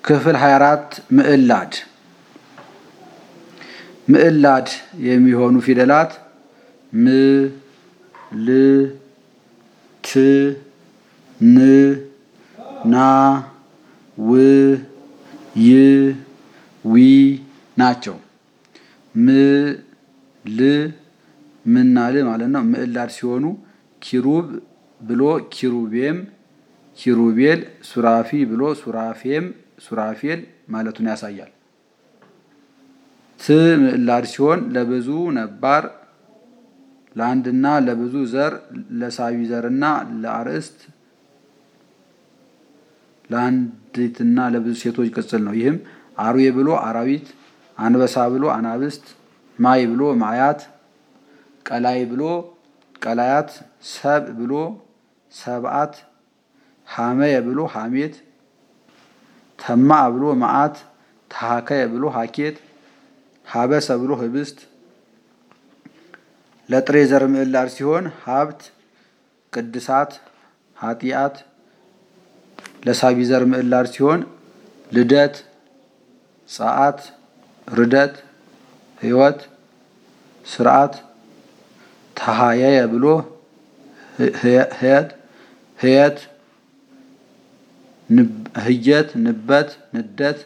ክፍል 24 ምዕላድ ምዕላድ የሚሆኑ ፊደላት ም ል ት ን ና ው ይ ዊ ናቸው። ም ል ምና ል ማለት ነው። ምዕላድ ሲሆኑ ኪሩብ ብሎ ኪሩቤም ኪሩቤል ሱራፊ ብሎ ሱራፌም ሱራፌል ማለቱን ያሳያል። ት ምዕላድ ሲሆን ለብዙ ነባር ለአንድና ለብዙ ዘር ለሳቢ ዘርና ለአርእስት ለአንዲትና ለብዙ ሴቶች ቅጽል ነው። ይህም አርዌ ብሎ አራዊት፣ አንበሳ ብሎ አናብስት፣ ማይ ብሎ ማያት፣ ቀላይ ብሎ ቀላያት፣ ሰብ ብሎ ሰብአት፣ ሐመየ ብሎ ሐሜት፣ ተማዕ ብሎ መዓት፣ ተሃከየ ብሎ ሀኬት፣ ሀበሰ ብሎ ህብስት ለጥሬ ዘር ምዕላድ ሲሆን ሀብት፣ ቅድሳት፣ ኃጢአት ለሳቢ ዘር ምዕላድ ሲሆን ልደት፣ ጸአት፣ ርደት፣ ህይወት፣ ስርዓት ተሃየየ ብሎ ህየት ህየት ህየት ንበት ንደት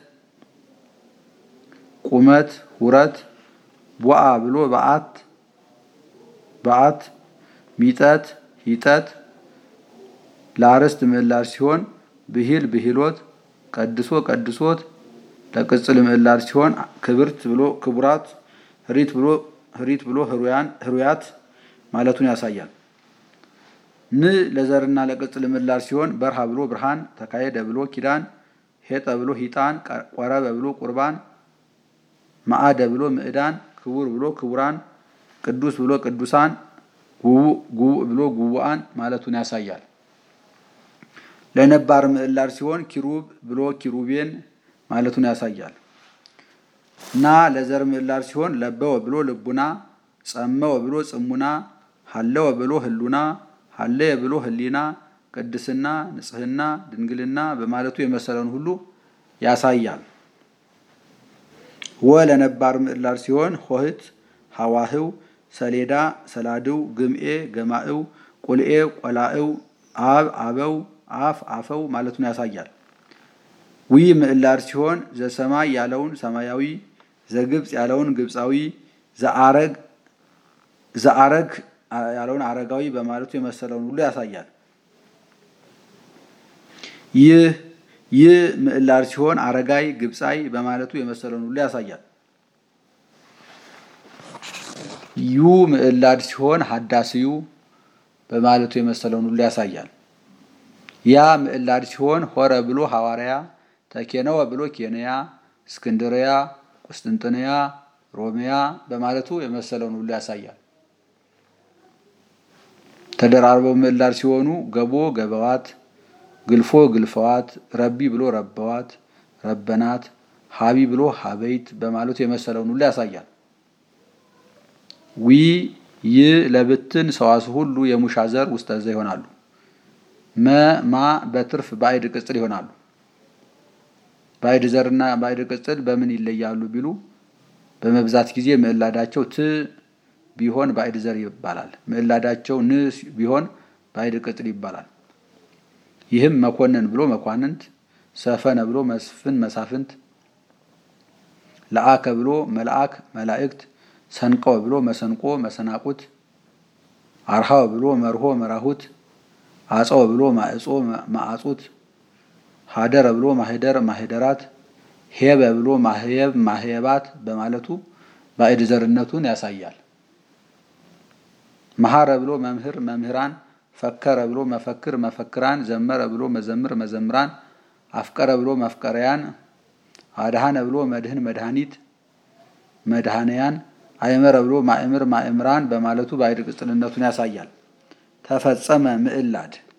ቁመት ሁረት ቦአ ብሎ በአት በአት ሚጠት ሂጠት ለአርዕስት ምዕላድ ሲሆን ብሂል ብሂሎት ቀድሶ ቀድሶት ለቅጽል ምዕላድ ሲሆን ክብርት ብሎ ክቡራት ህሪት ብሎ ህሪት ብሎ ህሩያን ህሩያት ማለቱን ያሳያል። ን ለዘርና ለቅጽል ምዕላድ ሲሆን በርሃ ብሎ ብርሃን ተካሄደ ብሎ ኪዳን ሄጠ ብሎ ሂጣን ቆረበ ብሎ ቁርባን ማዕደ ብሎ ምዕዳን ክቡር ብሎ ክቡራን ቅዱስ ብሎ ቅዱሳን ጉቡእ ብሎ ጉቡአን ማለቱን ያሳያል። ለነባር ምዕላድ ሲሆን ኪሩብ ብሎ ኪሩቤን ማለቱን ያሳያል። ና ለዘር ምዕላድ ሲሆን ለበወ ብሎ ልቡና፣ ጸመወ ብሎ ጽሙና፣ ሀለወ ብሎ ህሉና፣ ሀለየ ብሎ ህሊና፣ ቅድስና፣ ንጽህና፣ ድንግልና በማለቱ የመሰለውን ሁሉ ያሳያል። ወ ለነባር ምዕላድ ሲሆን ሆህት፣ ሐዋህው፣ ሰሌዳ፣ ሰላድው፣ ግምኤ፣ ገማእው፣ ቁልኤ፣ ቆላእው፣ አብ፣ አበው አፍ አፈው ማለቱን ያሳያል። ዊ ምዕላድ ሲሆን ዘሰማይ ያለውን ሰማያዊ፣ ዘግብፅ ያለውን ግብፃዊ፣ ዘአረግ ዘአረግ ያለውን አረጋዊ በማለቱ የመሰለውን ሁሉ ያሳያል። ይህ ይህ ምዕላድ ሲሆን አረጋይ ግብፃይ በማለቱ የመሰለውን ሁሉ ያሳያል። ዩ ምዕላድ ሲሆን ሀዳስዩ በማለቱ የመሰለውን ሁሉ ያሳያል። ያ ምዕላድ ሲሆን ሆረ ብሎ ሐዋርያ፣ ተኬነወ ብሎ ኬንያ፣ እስክንድርያ፣ ቁስጥንጥንያ፣ ሮሚያ በማለቱ የመሰለውን ሁሉ ያሳያል። ተደራርበው ምዕላድ ሲሆኑ ገቦ ገበዋት፣ ግልፎ ግልፈዋት፣ ረቢ ብሎ ረበዋት፣ ረበናት፣ ሀቢ ብሎ ሀበይት በማለቱ የመሰለውን ሁሉ ያሳያል። ዊ ይ ለብትን ሰዋስው ሁሉ የሙሻ ዘር ውስጠ ዘ ይሆናሉ። መ ማ በትርፍ ባዕድ ቅጽል ይሆናሉ። ባዕድ ዘርና ባዕድ ቅጽል በምን ይለያሉ ቢሉ በመብዛት ጊዜ ምዕላዳቸው ት ቢሆን ባዕድ ዘር ይባላል። ምዕላዳቸው ን ቢሆን ባዕድ ቅጽል ይባላል። ይህም መኮንን ብሎ መኳንንት፣ ሰፈነ ብሎ መስፍን መሳፍንት፣ ለአከ ብሎ መልአክ መላእክት፣ ሰንቀወ ብሎ መሰንቆ መሰናቁት፣ አርሃወ ብሎ መርሆ መራሁት አጸወ ብሎ ማዕጾ ማዕጹት፣ ሀደረ ብሎ ማህደር ማህደራት፣ ሄበ ብሎ ማህየብ ማህየባት በማለቱ ባዕድ ዘርነቱን ያሳያል። መሐረ ብሎ መምህር መምህራን፣ ፈከረ ብሎ መፈክር መፈክራን፣ ዘመረ ብሎ መዘምር መዘምራን፣ አፍቀረ ብሎ መፍቀረያን፣ አድሃነ ብሎ መድህን መድኃኒት መድኃነያን፣ አይመረ ብሎ ማእምር ማእምራን በማለቱ ባዕድ ቅጽልነቱን ያሳያል። ተፈጸመ ምዕላድ